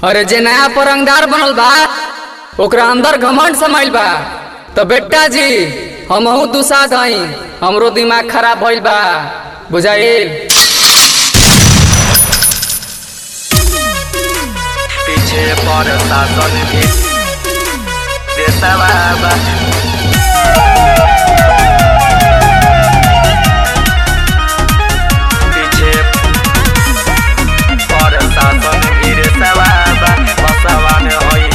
अरे जे नया परंगदार बनल बा ओकरा अंदर घमंड समाइल बा तो बेटा जी हमहू दूसा गई हमरो दिमाग खराब भइल बा बुझाइल पीछे पर शासन भी देशवा बा पीछे पर शासन भी देशवा बा बसवा में होई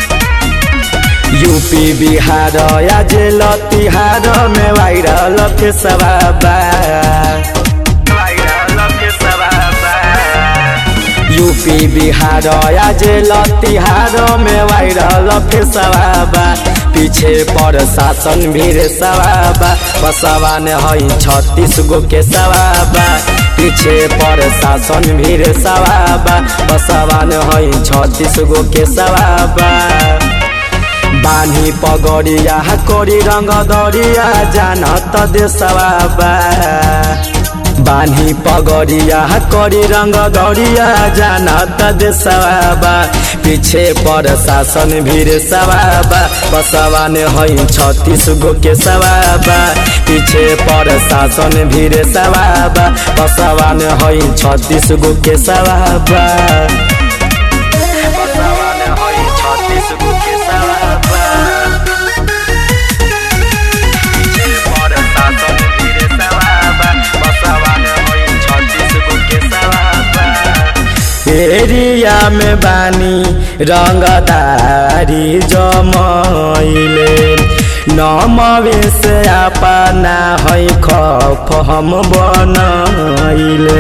यूपी बिहार या जेल तिहार में वायरल के सवाबा वायरल के सवा बा यूपी बिहार या जेल तिहार में वायरल के सवाबा पीछे पर शासन भीड़ सवाबा बसवा ने हई छत्तीस गो के सवाबा पीछे पर शासन भीड़ सवाबा बसवा ने हई छत्तीस गो के सवाबा बानी पगड़िया करी रंग दरिया जानत देशवा बा बानी पगड़िया करी रंग दरिया जानत देशवा बा पीछे पर शासन भीड़ सवाबा बसवा ने हई छत्तीस गो के सवाबा पीछे पर शासन भीड़ सवाबा बसवा ने हई छत्तीस गो के सवाबा बसवा में होई छत्तीस गो के सवा बा पीछे पर शासन भी देशवा बा बसवा में होई छत्तीस गो के सवा बा एरिया में बानी रंगदारी जमैले नमवे से अपना है खफ हम बनैले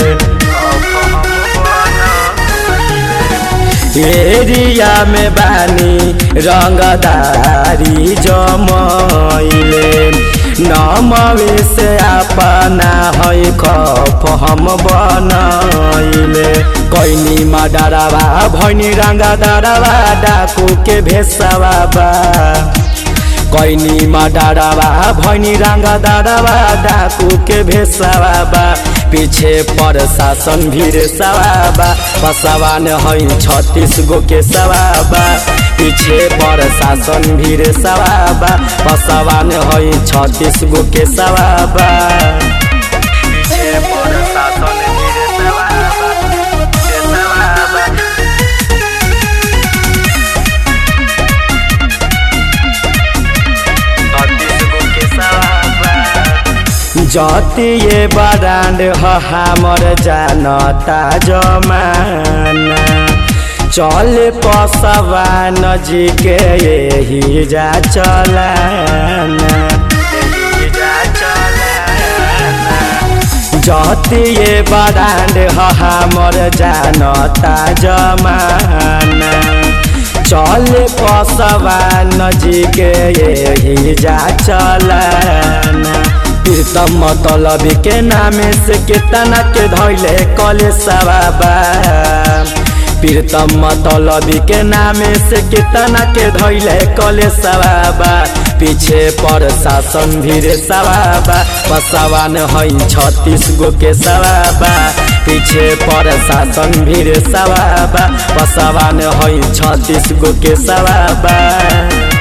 एरिया में बानी रंगदारी जमैले नमवे से अपना है खफ हम बनैले कैनी मा डरावा भैनी रंगा डरावा डाकू के भेसवा बा कैनी मा डरावा भैनी रंगा डरावा डाकू के भेसवा बा पीछे पर शासन भीड़ सवाबा बसवान हई छत्तीस गो के सवाबा पीछे पर शासन भीड़ सवाबा बसवान हई छत्तीस गो के सवाबा पीछे पर शासन भी देशवा बा देशवा बा छत्तीस गो के सवा बा जतिए बरांड ह हमर जानता जमाना चल पसवा नजी के यही जा चलाना जा चलाना जतिए बरांड ह हमर जानता जमाना चल पसवा नजी के यही जा चलाना प्रीतम मतलब के नामे से कितना के धैले कले सवाबा प्रीतम मतलब के नामे से कितना के धैले कले सवाबा पीछे पर शासन भीड़ सवाबा पसवान हई छत्तीस गो के सवाबा पीछे पर शासन भीड़ सवाबा पसवान हई छत्तीस गो के सवाबा